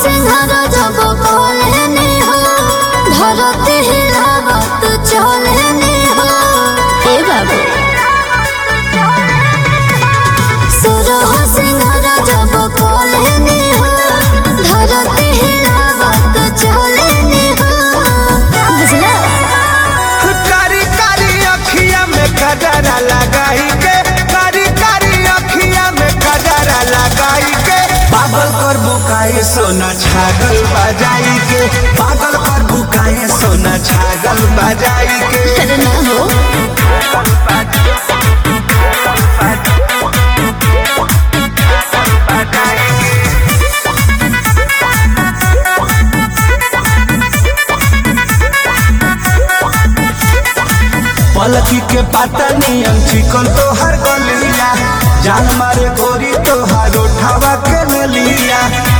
सिंहार जब बोलेनी हो धरती हिलावत चलेनी हो ए बाबू सुरह सिंहार जब बोलेनी हो धरती हिलावत चलेनी हो बुझला कारी कारी अखिया में कजरा लगाई के कारी कारी अखिया में कजरा लगाई के पागल कर बुकाए सोना छागल बजाई के पागल कर बुकाए सोना छागल बजाई के अरे ना हो पलकी के पाता नियम चिकन तो हर गलिया जान मारे गोरी तो हर उठावा के लिया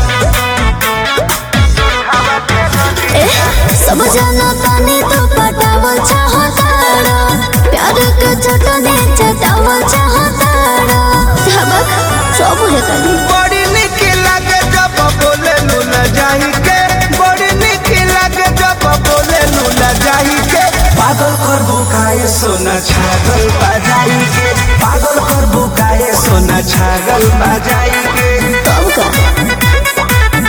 ए सब जाना तानी तो पटावल चाहताड़ा प्यार के चटनी चटावल चाहताड़ा धबक सब बुझे तानी बड़ी निक लगे जब बोले लूला जाही के बड़ी निक लगे जब बोले लूला जाही के पागल कर बुकाए सोना छागल बजाई के पागल कर बुकाए सोना छागल बजाई के तब का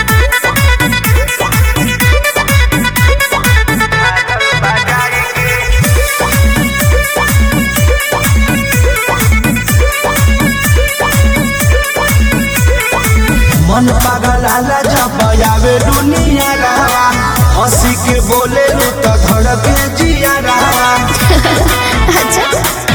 मन पागल आला जब आवे दुनिया रहा हंसी के बोले लू तो धड़के जिया रहा अच्छा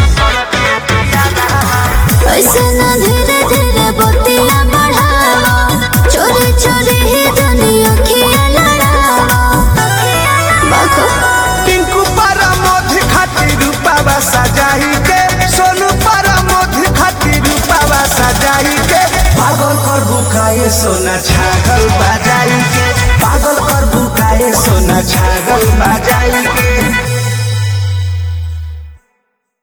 ऐसे ना धीरे धीरे बतिया बढ़ावा चोरी चोरी ही जानी अखियां लड़ावा बाको टिंकू पर मोध खातिर रूपावा सजाई के सोनू पर मोध खातिर रूपावा सजाई के पागल कर बुकाए सोना छागल बजाई के पागल कर बुकाए सोना छागल बजाई के